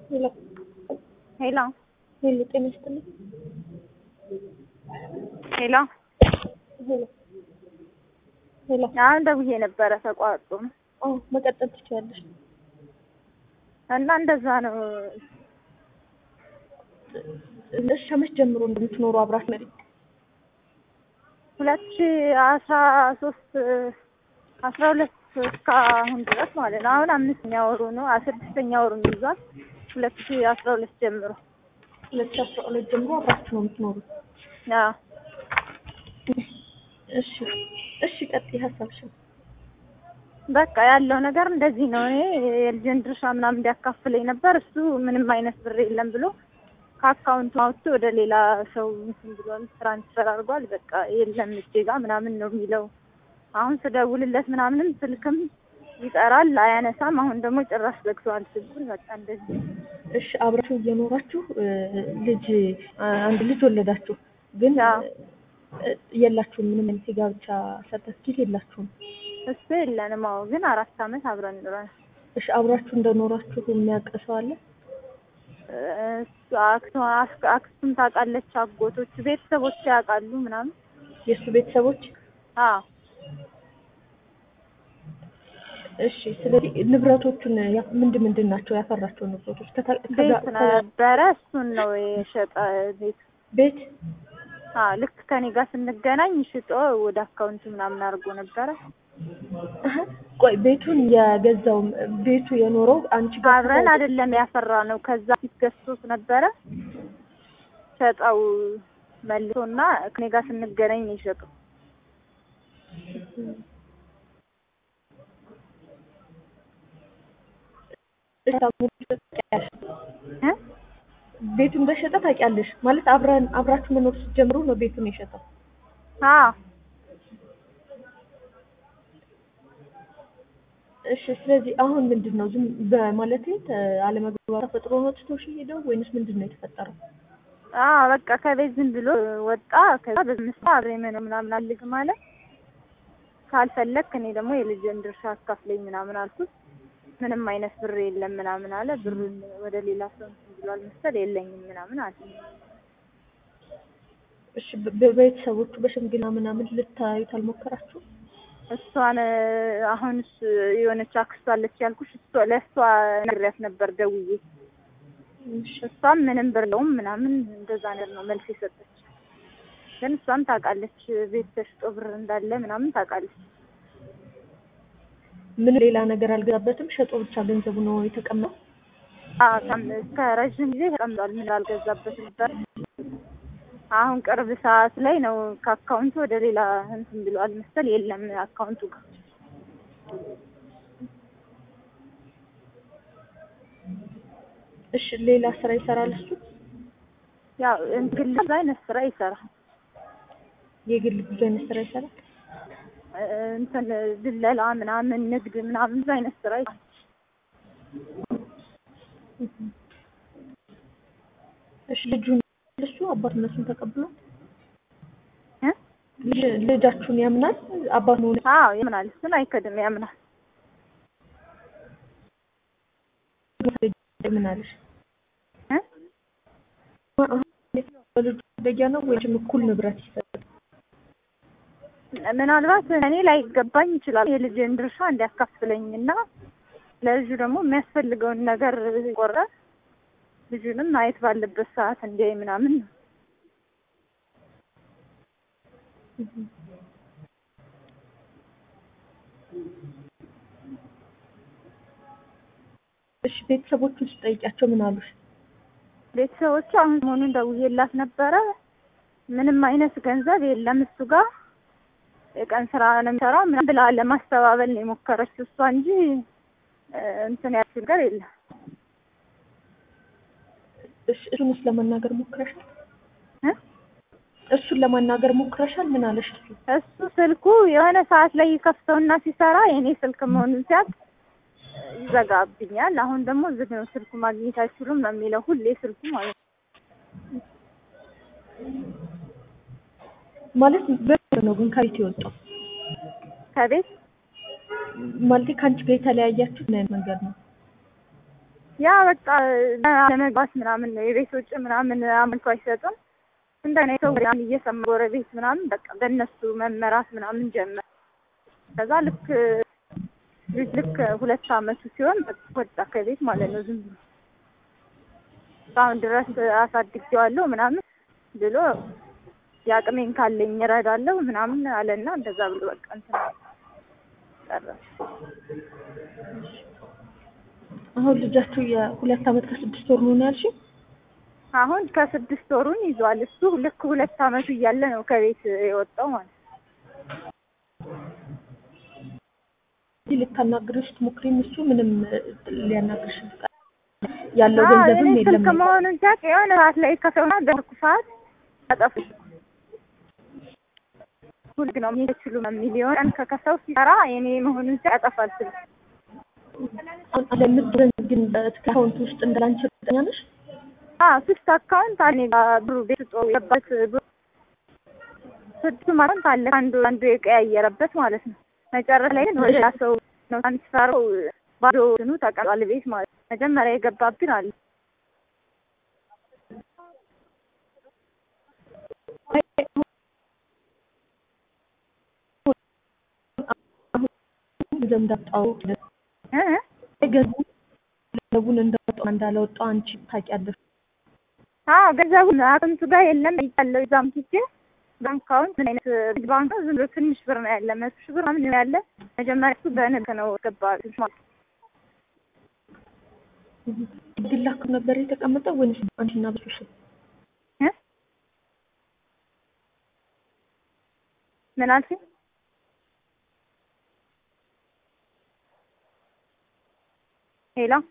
ሄሎ ሄሎ ሄሎ፣ ጤና ይስጥልኝ። ሄሎ ሄሎ ሄሎ። አሁን ደውዬ ነበረ ተቋርጦ ነው አዎ መቀጠል ትችያለሽ። እና እንደዛ ነው። እሺ ከመቼ ጀምሮ እንደምትኖሩ አብራችሁ መሪ ሁለት ሺ አስራ ሶስት አስራ ሁለት እስካሁን ድረስ ማለት ነው። አሁን አምስተኛ ወሩ ነው። ስድስተኛ ወሩን ይዟል። ሁለት ሺ አስራ ሁለት ጀምሮ ሁለት ሺህ አስራ ሁለት ጀምሮ አብራችሁ ነው የምትኖሩ? አዎ እሺ እሺ፣ ቀጥይ ሀሳብሽን። በቃ ያለው ነገር እንደዚህ ነው። እኔ የልጅን ድርሻ ምናምን እንዲያካፍለኝ ነበር። እሱ ምንም አይነት ብር የለም ብሎ ከአካውንቱ አውጥቶ ወደ ሌላ ሰው እንትን ብሏል፣ ትራንስፈር አድርጓል። በቃ የለም እጄ ጋ ምናምን ነው የሚለው። አሁን ስደውልለት ምናምንም ስልክም ይጠራል፣ አያነሳም። አሁን ደግሞ ጭራሽ ዘግተዋል ስልኩን። በቃ እንደዚህ እሺ አብራችሁ እየኖራችሁ ልጅ አንድ ልጅ ወለዳችሁ፣ ግን አዎ። የላችሁም ምንም አይነት የጋብቻ ሰርተፍኬት የላችሁም። እሱ የለንም። አዎ ግን አራት አመት አብረን ኑረን እሺ አብራችሁ እንደኖራችሁ የሚያውቅ ሰው አለ? እሱ አክስቷ አክ- አክስቱም ታውቃለች፣ አጎቶች ቤተሰቦች ያውቃሉ ምናምን። የእሱ ቤተሰቦች? አዎ እሺ ስለዚህ ንብረቶቹን ያ- ምንድን ምንድን ናቸው ያፈራቸው ንብረቶች? ከታ- ከዛ- ቤት ከዛ- ነበረ፣ እሱን ነው የሸጠ ቤት። ቤት አዎ ልክ ከኔ ጋር ስንገናኝ ሽጦ ወደ አካውንቱ ምናምን አድርጎ ነበረ። አሀ። ቆይ ቤቱን የገዛው ቤቱ የኖረው አንቺ ጋር አብረን አይደለም ያፈራ ነው። ከዛ ፊት ገዝቶት ነበረ ሸጠው መልሶና ከኔ ጋር ስንገናኝ ነው የሸጠው። እ? ቤቱ እንደሸጠ ታውቂያለሽ ማለት አብረን አብራችሁ መኖር ስትጀምሩ ነው ቤቱን የሸጠው። አዎ እሺ ስለዚህ አሁን ምንድን ነው ዝም በማለቴ አለመግባባት ተፈጥሮ ነው ትቶሽ ሄደው ወይንስ ምንድን ነው የተፈጠረው? አዎ በቃ ከቤት ዝም ብሎ ወጣ። ከዛ በምሳ አብሬ መኖር ምናምን አልግ ማለት ካልፈለክ እኔ ደግሞ የልጅን ድርሻ አካፍለኝ ምናምን አልኩት። ምንም አይነት ብር የለም ምናምን አለ። ብሩን ወደ ሌላ ሰው እንትን ብሏል መሰል የለኝም ምናምን አለ። እሺ በ- በቤተሰቦቹ በሽምግልና ምናምን ልታዩት አልሞከራችሁ? እሷን አሁን እሱ- የሆነች አክስቷ አለች ያልኩሽ እሷ ለእሷ ነግሬያት ነበር ደውዬ። እሺ እሷም ምንም ብር የለውም ምናምን እንደዛ ነገር ነው መልስ የሰጠች። ግን እሷም ታውቃለች ቤት ተሽጦ ብር እንዳለ ምናምን ታውቃለች። ምን ሌላ ነገር አልገዛበትም? ሸጦ ብቻ ገንዘቡ ነው የተቀመጠው? አዎ ከም- እስከ ረዥም ጊዜ ተቀምጧል። ምን አልገዛበት ነበር። አሁን ቅርብ ሰዓት ላይ ነው ከአካውንቱ ወደ ሌላ እንትን ብሏል መሰል የለም አካውንቱ ጋር እሺ ሌላ ስራ ይሰራል እሱ? ያው እንግዲህ ብዙ አይነት ስራ ይሰራል። የግል ብዙ አይነት ስራ ይሰራል? እ፣ እንትን ድለላ ምናምን ንግድ ምናምን ብዙ አይነት ስራ ይሰራል። እሺ ልጁን እሱ አባትነቱን ተቀብሏል? እ? ልጅ- ልጃችሁን ያምናል? አባት መሆን አዎ ያምናል። እሱን አይከድም ያምናል። ምን አለሽ? እ? በልጁ ደጊያ ነው ወይም እኩል ንብረት ይሰጣል? ምናልባት እኔ ላይ ገባኝ ይችላል የልጅን ድርሻ እንዲያካፍለኝ እና ለልጁ ደግሞ የሚያስፈልገውን ነገር ቆረ ልጁንም ማየት ባለበት ሰዓት እንዲያይ ምናምን ነው። እሺ ቤተሰቦቹን ስጠይቂያቸው ምን አሉሽ? ቤተሰቦቹ አሁን ሰሞኑን ደውዬላት ነበረ። ምንም አይነት ገንዘብ የለም እሱ ጋር የቀን ስራ ነው የሚሰራው ምናምን ብላ ለማስተባበል ነው የሞከረችው እሷ እንጂ እ፣ እንትን ያልሽው ነገር የለም። እሺ እሱንስ ለማናገር ሞክረሻል? እ? እሱን ለማናገር ሞክረሻል? ምን አለሽ እሱ? እሱ ስልኩ የሆነ ሰዓት ላይ ይከፍተውና ሲሰራ የኔ ስልክ መሆኑን ሲያውቅ እ፣ ይዘጋብኛል። አሁን ደግሞ ዝግ ነው ስልኩ ማግኘት አይችሉም ነው የሚለው ሁሌ ስልኩ ማለት ነው። ማለት በምን ነው ግን ከቤት የወጣው? ከቤት ማለት ከአንቺ ጋር የተለያያችሁ ምን አይነት መንገድ ነው? ያ በቃ ለመግባት ምናምን ነው የቤት ውጭ ምናምን አመልኮ አይሰጡም። እንደኔ ሰው ያን እየሰማ ጎረቤት ምናምን በቃ በእነሱ መመራት ምናምን ጀመር። ከዛ ልክ ልጅ ልክ ሁለት አመቱ ሲሆን በቃ ወጣ ከቤት ማለት ነው ዝም ብሎ እስካሁን ድረስ አሳድጌዋለሁ ምናምን ብሎ የአቅሜን ካለኝ እረዳለሁ ምናምን አለና እንደዛ ብሎ በቃ እንትን ቀረ። አሁን ልጃችሁ የሁለት አመት ከስድስት ወር ነው ያልሽኝ? አሁን ከስድስት ወሩን ይዟል። እሱ ልክ ሁለት አመቱ እያለ ነው ከቤት የወጣው ማለት ነው። እዚህ ልታናግርሽ ትሞክሪም እሱ ምንም ሊያናግርሽ ያለው አዎ፣ ገንዘብም እኔ የለም ስልክ መሆኑን ሲያውቅ የሆነ ሰዓት ላይ ከሰውና ደርኩ ሰዓት አጠፉ ሁልግ ነው የሚችሉ ሚሊዮን ቀን ከከሰው ሲሰራ የኔ መሆኑን ሲያውቅ ያጠፋል ስልክ አሁን ለምትረን ግን አካውንት ውስጥ እንዳላንቺ እርግጠኛ ነሽ? አዎ ሶስት አካውንት አለ እኔ ጋር ብሩ ቤት ውስጥ የገባት ብሩ ስድስቱም አካውንት አለ አንዱ አንዱ የቀያየረበት ማለት ነው። መጨረሻ ላይ ግን ወደ ሌላ ሰው ነው ትራንስፈረው ባዶ እንትኑ ተቀምጧል ቤት ማለት ነው። መጀመሪያ የገባብን አለ ገንዘብ እንዳጣው እ ገንዘቡን እንዳወጣው እንዳላወጣው አንቺ ታውቂያለሽ። አዎ ገንዘቡን አካውንቱ ጋር የለም ያለው እዛም ሂጄ ባንክ አካውንት ምን አይነት ንግድ ባንክ ነው? ዝም ብሎ ትንሽ ብር ነው ያለ መቶ ሺህ ብር ምናምን ነው ያለ። መጀመሪያ እሱ በንግድ ነው ገባ ማለት ግል አካውንት ነበር የተቀመጠው ወይስ አንቺና በሱ ስም? እ ምን አልሽኝ? ሄሎ